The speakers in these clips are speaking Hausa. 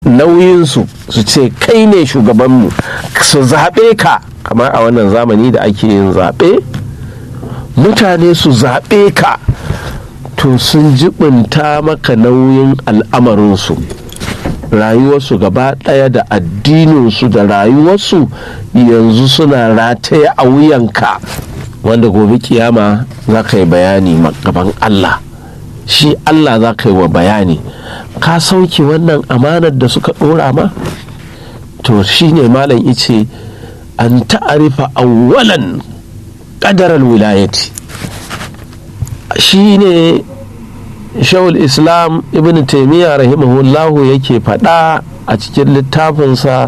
nauyinsu su ce kai ne shugabanmu su zaɓe ka kamar a wannan zamani da ake yin zaɓe mutane su zaɓe ka to sun jibinta maka nauyin al'amarinsu rayuwarsu gaba ɗaya da addininsu da rayuwarsu yanzu suna rataye a wuyanka wanda gobe kiyama za ka yi bayani gaban Allah shi Allah za ka yi wa bayani ka sauke wannan amanar da suka ɗora ma to shi ne malam ice an ta'arifa awwalan ƙadarar wilayati shi ne shawul islam ibn taimiyya rahimahullahu yake faɗa a cikin littafinsa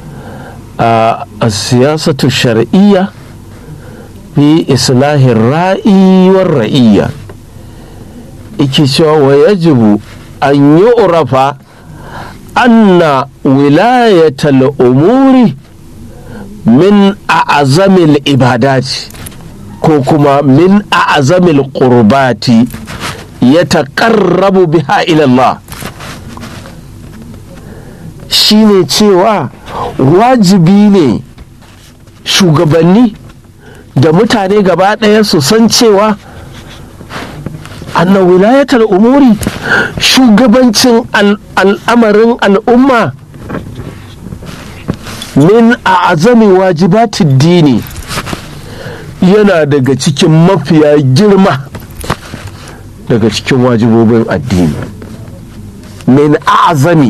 a siyasatu shar'iyya fi islahin ra'i war ra'iyya yake cewa wa yajibu an yi urafa anna wilayatal umuri min a'azamil ibadati ko kuma min a'azamil qurbati ya taƙarrabu biha ilallah shine cewa wajibi ne shugabanni da mutane gaba ɗaya su san cewa anna wilayatar umuri shugabancin al'amarin al'umma min a azami wajibatin dini yana daga cikin mafiya girma daga cikin wajibobin addini min azami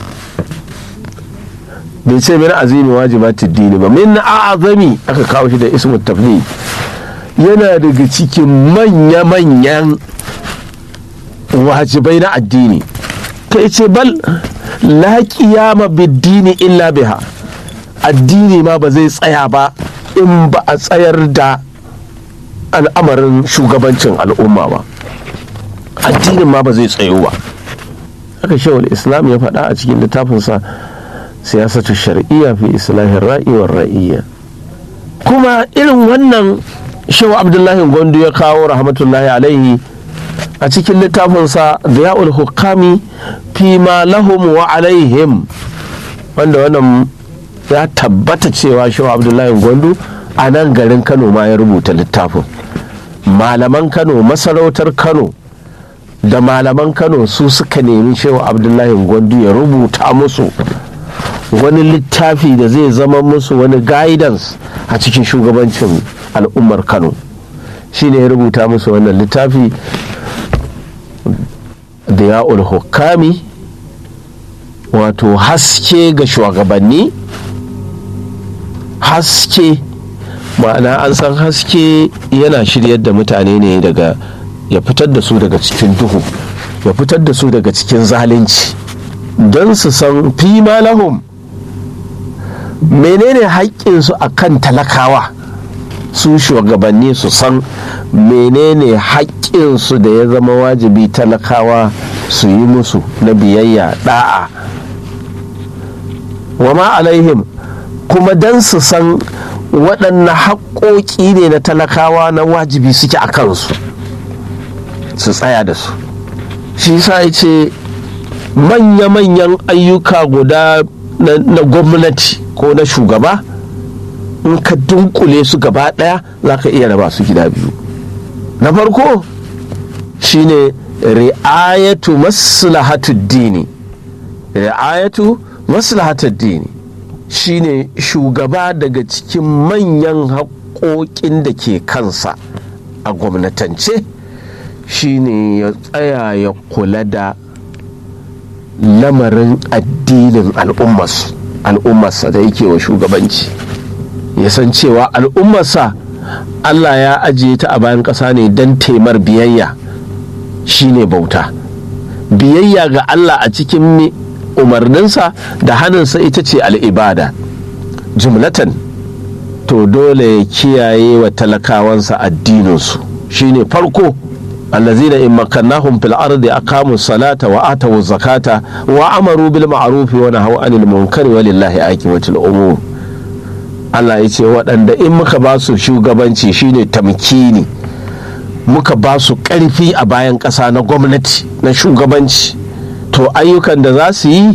bai ce min azimi wajibatin dini ba min azami aka kawo shi da ismu tafni yana daga cikin manya-manyan wajibai na addini ta ce bal la qiyama biddini illa biha addini ma ba zai tsaya ba in ba a tsayar da al'amarin shugabancin al'umma ba addinin ma ba zai tsayo ba haka shawar islam ya faɗa a cikin littafinsa siyasatu shar'iyya fi islahin ra'i wa ra'iyya kuma irin wannan shawa abdullahi gwandu ya kawo rahmatullahi alaihi a cikin littafinsa diya'ul hukami fi ma lahum wa alaihim wanda wannan ya tabbata cewa shawa abdullahi gwandu a nan garin kano ma ya rubuta littafin malaman kano masarautar kano da malaman kano su suka nemi shewa abdullahi gwandu ya rubuta musu wani littafi da zai zama musu wani guidance a cikin shugabancin al'ummar kano shine ya rubuta musu wannan littafi da ya'ul hukami wato haske ga shugabanni haske ma'ana an san haske yana shiryar da mutane ne daga ya fitar da su daga cikin duhu ya fitar da su daga cikin zalunci don su san fi lahum menene haƙƙinsu a kan talakawa su shugabanni su san menene haƙƙinsu da ya zama wajibi talakawa su yi musu na biyayya da'a wa ma alaihim kuma don su san waɗanne haƙƙoƙi ne na talakawa na wajibi suke a kansu su tsaya da su shi sa ya ce manya-manyan ayyuka guda na gwamnati ko na shugaba in ka dunkule su gaba ɗaya za ka iya raba su gida biyu na farko shine ri'ayatu maslahatu dini ri'ayatu maslahatu dini shine shugaba daga cikin manyan haƙoƙin da ke kansa a gwamnatance shine ya tsaya ya kula da lamarin addinin al'ummarsa da yake wa shugabanci ya san cewa al'ummarsa allah ya ajiye ta a bayan ƙasa ne don taimar biyayya shine bauta biyayya ga allah a cikin umarninsa da hannunsa ita ce al'ibada jumlatan to dole ya kiyaye wa talakawansa addininsu shine farko allazina in makannahum fil ardi aqamu salata wa atu zakata wa amaru bil ma'ruf wa nahaw anil munkari walillahi aqibatul umur Allah ya ce waɗanda in muka ba su shugabanci shine tamkini muka ba su ƙarfi a bayan ƙasa na gwamnati na shugabanci to ayyukan da za su yi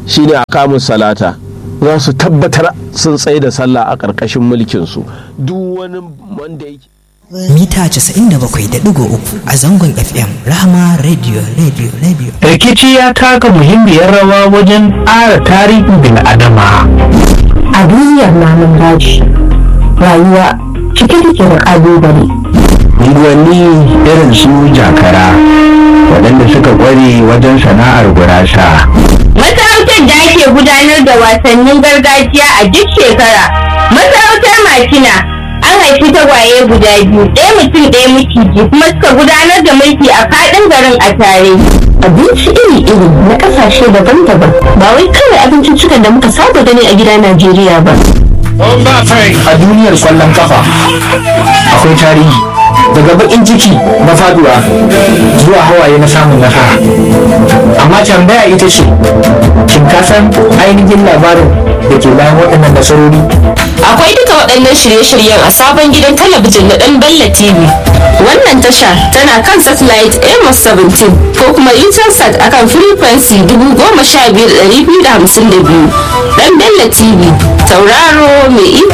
shine a kamun salata za su tabbatar sun tsaye da sallah a ƙarƙashin mulkinsu duk wani wanda yake mita 97.3 a zangon fm rahama radio radio radio rikici ya taka muhimmiyar rawa wajen ƙara tarihin bil'adama a duniyar namun daji rayuwa cike take da ƙalubale unguwanni irin su jakara waɗanda suka ƙware wajen sana'ar gurasa Masarautar da ake gudanar da wasannin gargajiya a duk shekara. Masarautar Makina an haifi tagwaye guda biyu, ɗaya mutum ɗaya miciji kuma suka gudanar da mulki a faɗin garin a tare. abinci iri-iri na ƙasashe daban-daban ba wai kawai abinciccikan da muka saba gani a gida najeriya ba a duniyar kwallon kafa akwai tarihi daga bakin ciki na faduwa zuwa hawaye na samun nasara amma tambaya ita ce shin ka san ainihin labarin da ke bayan waɗannan nasarori Akwai duka waɗannan shirye-shiryen a sabon gidan talabijin na ɗan Bella TV. Wannan tasha tana kan satellite Amos 17 ko kuma Intelsat akan frequency 15252. Ɗan Bella TV, tauraro mai iko